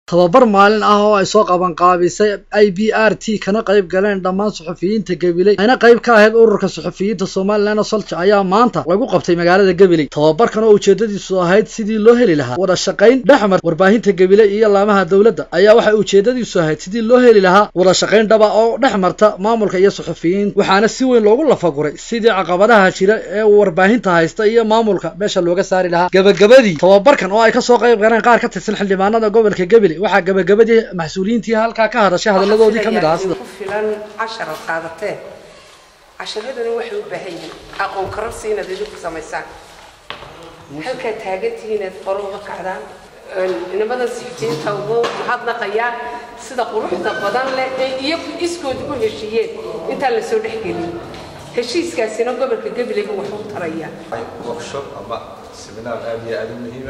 tababar maalin ah oo ay soo qabanqaabisay i b r t kana qayb galeen dhammaan suxufiyiinta gabiley ayna qayb ka ahayd ururka suxufiyiinta somalilan solja ayaa maanta lagu qabtay magaalada gabiley tababarkan oo ujeedadiisu ahayd sidii loo heli lahaa wada shaqayn dhexmar warbaahinta gabiley iyo laamaha dowladda ayaa waxay ujeedadiisu ahayd sidii loo heli lahaa wada shaqayn dhaba oo dhex marta maamulka iyo suxufiyiin waxaana si weyn loogu lafaguray sidii caqabadaha jira ee warbaahinta haysta iyo maamulka meesha looga saari lahaa gabagabadii tababarkan oo ay kasoo qayb galeen qaar ka tirsan xildhibaanada gobolka gabiley waxaa gabagabadii mas-uuliyiintii halkaa ka hadashay hadaladoodii ka mid ahaa sida ku filan cashar ad qaadateen casharadani waxay u baahan yihiin aqoon kararsi inaad idinku samaysaan halkaa taagantihiin inaad hore uga kacdaan nimadan sixijiinta ugu mahadnaqayaa sida quruxda badan leh ee iyagu iskood u heshiiyeen intaan la soo dhexgelin heshiiskaasina gobolka gabileyba wax u taraya workshop ama seminaar aad iyo aad u muhiima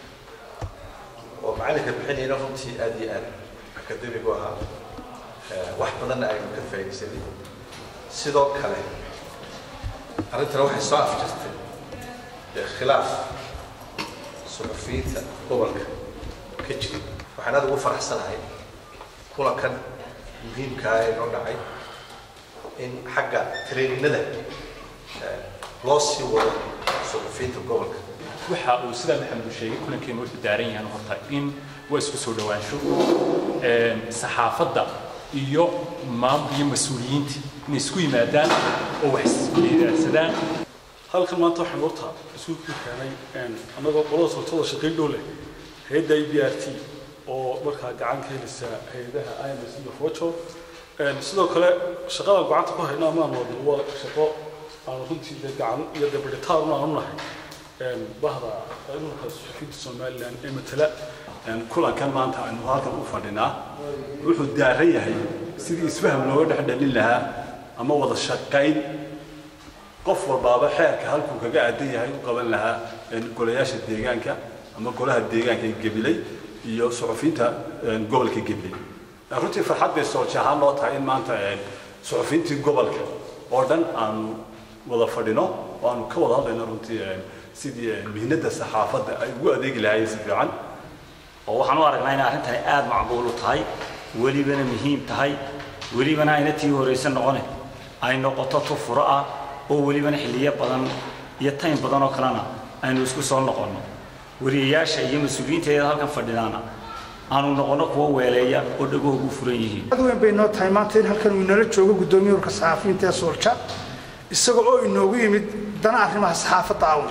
oo macalinka bixinayna runtii aad iyo aad akademigu ahaa wax badanna aynu ka faa'iidaysanay sidoo kale arrintana waxay soo afjirtay khilaaf suxufiyiinta gobolka ka jira waxaan aad ugu faraxsanahay kulankan muhiimkaa ee noo dhacay in xagga traininada loo sii wado suxufiyiinta gobolka waxa uu sidaa maxamed sheegay kulankeenu wuxuu daaran yahay horta in waa isku soo dhawaansho saxaafadda iyo maam iyo mas-uuliyiinta inay isku yimaadaan oo wax isweydaarsadaan halkan maanta waxaan horta isu ku keenay annagoo qolada sultada shaqayn dhow leh hay-adda i b r t oo markaa gacan ka helisa hay-adaha ims iyo fojo sidoo kale shaqadan gacanta ku hayna amaan wadno waa shaqo aan runtii dee gacan iyo dabadhitaarun aan u nahay bahda ururka suxufiyiinta somalilan ee matala kulankan maanta aynu halkan u fadhinaa wuxuu daaran yahay sidii isfaham looga dhex dhalin lahaa ama wada shaqayn qof walbaaba xeerka halkuu kaga aadan yahay u qaban lahaa golayaasha deegaanka ama golaha deegaanka ee gabiley iyo suxufiyiinta gobolka gabiley runtii farxad bay soolji ahaan loo tahay in maanta suxufiyiintii gobolka oo dhan aanu wada fadhino oo aanu ka wada hadlayno runtii sidii mihnada saxaafadda ay ugu adeegi lahaayeen si fiican oo waxaan u aragnaa inay arrintani aada macquul u tahay welibana muhiim tahay welibana ayna tii horaysa noqone ay noqoto tu furo ah oo welibana xilliyo badan iyo taym badan oo kalena aynu isku soo noqonno wariyayaasha iyo mas-uuliyiinteeda halkan fadhidaana aanu noqonno kuwa weeleeya oo dhagahoogu furan yihiin ad weyn bay noo tahay maanta in halkan uu inala joogo guddoomiye urka saxaafiyiinta ee soolja isaga oo inoogu yimid dana arrimaha saxaafadda awn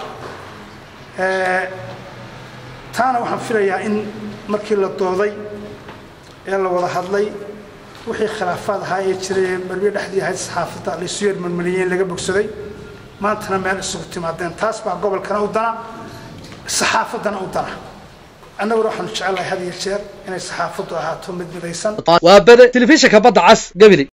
taana waxaan filayaa in markii la dooday ee la wada hadlay wixii khilaafaad ahaa ee jiray ee marbiye dhexdii ahayd saxaafadda laysu yeer marmariyeen laga bogsaday maantana meel isugu timaadeen taas baa gobolkana u dana saxaafaddana u dana annaguna waxaanu jecelahay had iyo jeer inay saxaafaddu ahaato mid midaysan waa bede telefishinka badda cas gabiley